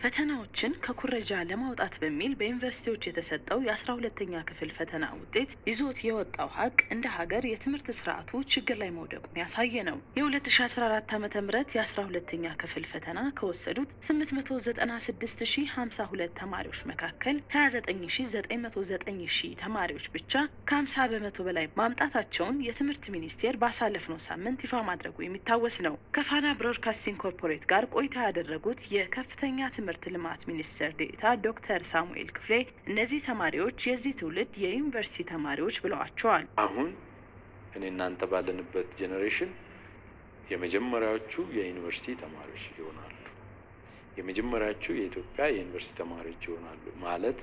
ፈተናዎችን ከኩረጃ ለማውጣት በሚል በዩኒቨርሲቲዎች የተሰጠው የአስራ ሁለተኛ ክፍል ፈተና ውጤት ይዞት የወጣው ሀቅ እንደ ሀገር የትምህርት ስርዓቱ ችግር ላይ መውደቁን ያሳየ ነው። የ2014 ዓ ም የአስራ ሁለተኛ ክፍል ፈተና ከወሰዱት 896052 ተማሪዎች መካከል 29909 ሺህ ተማሪዎች ብቻ ከ50 በመቶ በላይ ማምጣታቸውን የትምህርት ሚኒስቴር ባሳለፍነው ሳምንት ይፋ ማድረጉ የሚታወስ ነው። ከፋና ብሮድካስቲንግ ኮርፖሬት ጋር ቆይታ ያደረጉት የከፍተኛ ትምህርት ልማት ሚኒስትር ዴኤታ ዶክተር ሳሙኤል ክፍሌ እነዚህ ተማሪዎች የዚህ ትውልድ የዩኒቨርሲቲ ተማሪዎች ብለዋቸዋል። አሁን እኔ እናንተ ባለንበት ጄኔሬሽን የመጀመሪያዎቹ የዩኒቨርሲቲ ተማሪዎች ይሆናሉ። የመጀመሪያዎቹ የኢትዮጵያ የዩኒቨርሲቲ ተማሪዎች ይሆናሉ ማለት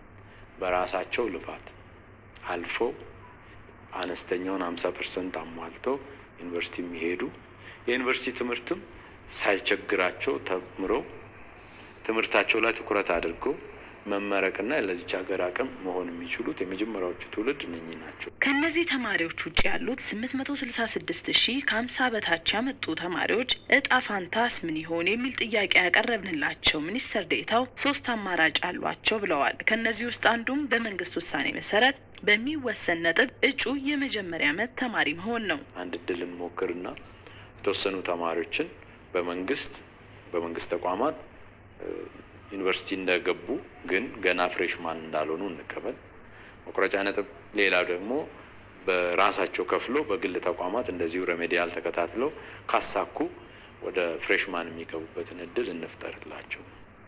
በራሳቸው ልፋት አልፈው አነስተኛውን ሀምሳ ፐርሰንት አሟልተው ዩኒቨርሲቲ የሚሄዱ የዩኒቨርሲቲ ትምህርትም ሳይቸግራቸው ተምረው ትምህርታቸው ላይ ትኩረት አድርገው መመረቅና ለዚች ሀገር አቅም መሆን የሚችሉት የመጀመሪያዎቹ ትውልድ እነኚህ ናቸው። ከእነዚህ ተማሪዎች ውጭ ያሉት 866 ሺህ ከ50 በታች ያመጡ ተማሪዎች እጣ ፋንታስ ምን ይሆን የሚል ጥያቄ ያቀረብንላቸው ሚኒስትር ዴኤታው ሶስት አማራጭ አሏቸው ብለዋል። ከእነዚህ ውስጥ አንዱም በመንግስት ውሳኔ መሰረት በሚወሰን ነጥብ እጩ የመጀመሪያ ዓመት ተማሪ መሆን ነው። አንድ እድል እንሞክርና የተወሰኑ ተማሪዎችን በመንግስት በመንግስት ተቋማት ዩኒቨርሲቲ እንደገቡ ግን ገና ፍሬሽማን እንዳልሆኑ እንቀበል። መቁረጫ ነጥብ። ሌላው ደግሞ በራሳቸው ከፍሎ በግል ተቋማት እንደዚሁ ሬሜዲያል ተከታትለው ካሳኩ ወደ ፍሬሽማን የሚገቡበትን እድል እንፍጠርላቸው።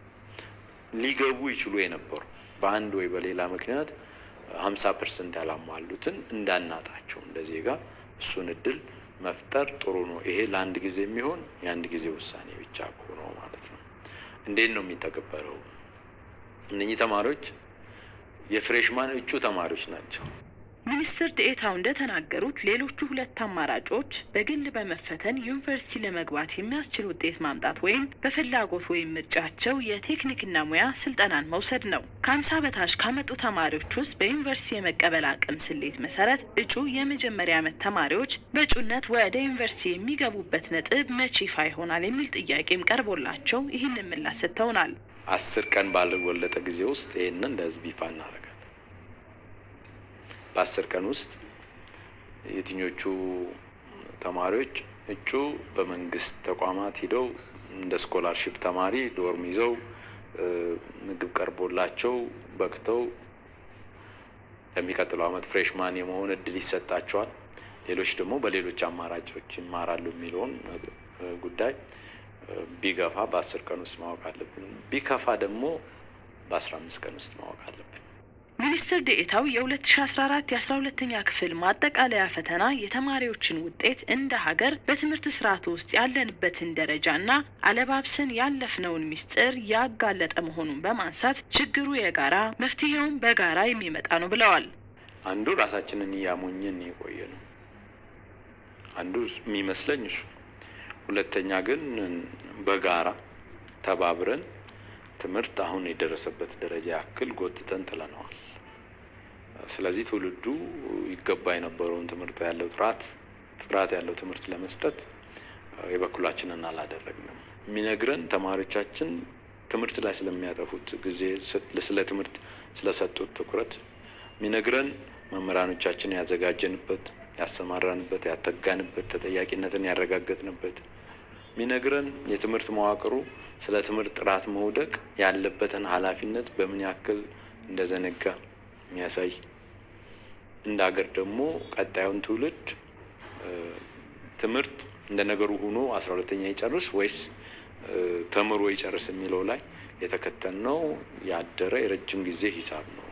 ሊገቡ ይችሉ የነበሩ በአንድ ወይ በሌላ ምክንያት ሀምሳ ፐርሰንት ያላሟሉትን እንዳናጣቸው እንደ ዜጋ እሱን እድል መፍጠር ጥሩ ነው። ይሄ ለአንድ ጊዜ የሚሆን የአንድ ጊዜ ውሳኔ ብቻ ሆነው ማለት ነው። እንዴት ነው የሚተገበረው? እነኚህ ተማሪዎች የፍሬሽማን እጩ ተማሪዎች ናቸው። ሚኒስትር ዴኤታው እንደተናገሩት ሌሎቹ ሁለት አማራጮች በግል በመፈተን ዩኒቨርሲቲ ለመግባት የሚያስችል ውጤት ማምጣት ወይም በፍላጎት ወይም ምርጫቸው የቴክኒክና ሙያ ስልጠናን መውሰድ ነው። ከሀምሳ በታች ካመጡ ተማሪዎች ውስጥ በዩኒቨርሲቲ የመቀበል አቅም ስሌት መሰረት እጩ የመጀመሪያ ዓመት ተማሪዎች በእጩነት ወደ ዩኒቨርሲቲ የሚገቡበት ነጥብ መቼ ይፋ ይሆናል የሚል ጥያቄም ቀርቦላቸው ይህንን ምላሽ ሰጥተውናል። አስር ቀን ባልወለጠ ጊዜ ውስጥ ይህንን ለህዝብ ይፋ እናደርጋለን። በአስር ቀን ውስጥ የትኞቹ ተማሪዎች እጩ በመንግስት ተቋማት ሂደው እንደ ስኮላርሽፕ ተማሪ ዶርም ይዘው ምግብ ቀርቦላቸው በቅተው ለሚቀጥለው ዓመት ፍሬሽማን የመሆን እድል ይሰጣቸዋል። ሌሎች ደግሞ በሌሎች አማራጮች ይማራሉ የሚለውን ጉዳይ ቢገፋ በአስር ቀን ውስጥ ማወቅ አለብን። ቢከፋ ደግሞ በአስራ አምስት ቀን ውስጥ ማወቅ አለብን። ሚኒስትር ዴኤታው የ2014 የ12ተኛ ክፍል ማጠቃለያ ፈተና የተማሪዎችን ውጤት እንደ ሀገር በትምህርት ስርዓቱ ውስጥ ያለንበትን ደረጃና አለባብሰን ያለፍነውን ሚስጥር ያጋለጠ መሆኑን በማንሳት ችግሩ የጋራ መፍትሄውም በጋራ የሚመጣ ነው ብለዋል። አንዱ ራሳችንን እያሞኘን የቆየ ነው። አንዱ የሚመስለኝ እሱ። ሁለተኛ ግን በጋራ ተባብረን ትምህርት አሁን የደረሰበት ደረጃ ያክል ጎትተን ጥለነዋል። ስለዚህ ትውልዱ ይገባ የነበረውን ትምህርት ያለው ጥራት ጥራት ያለው ትምህርት ለመስጠት የበኩላችንን አላደረግንም። የሚነግረን ተማሪዎቻችን ትምህርት ላይ ስለሚያጠፉት ጊዜ፣ ስለ ትምህርት ስለሰጡት ትኩረት የሚነግረን መምህራኖቻችን ያዘጋጀንበት፣ ያሰማራንበት፣ ያተጋንበት፣ ተጠያቂነትን ያረጋገጥንበት የሚነግረን የትምህርት መዋቅሩ ስለ ትምህርት ጥራት መውደቅ ያለበትን ኃላፊነት በምን ያክል እንደዘነጋ የሚያሳይ እንደ ሀገር ደግሞ ቀጣዩን ትውልድ ትምህርት እንደ ነገሩ ሆኖ አስራ ሁለተኛ ይጨርስ ወይስ ተምሮ ይጨርስ የሚለው ላይ የተከተልነው ያደረ የረጅም ጊዜ ሂሳብ ነው።